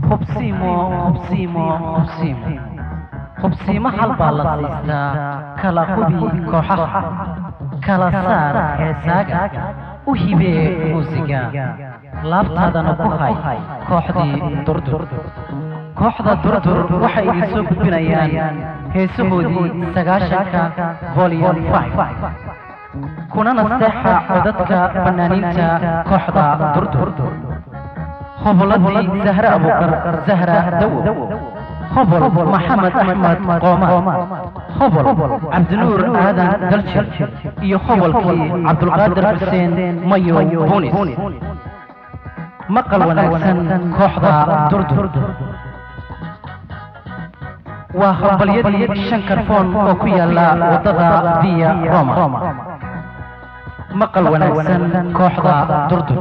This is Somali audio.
hubsiimo hubsiimo hubsiimo hubsiimo hal baa la siistaa kala hubi kooxaha kala saar heesaaga u hibee muusiga laabtaadana ku hay kooxdii durdur kooxda durdur waxay idin soo gudbinayaan heesahoodii sagaashanka volum kunana seexa codadka fanaaniinta kooxda durdur hoboladii zahre abukar zahra dawo hobol maxamed axmed qooma hobol cabdinuur aadan daljir iyo hobolkii cabdulqaadir xuseen mayo bunis maqal wanaagsan kooxda durdur waa hambalyadii shan karfoon oo ku yaala waddada via roma maqal wanaagsan kooxda durdur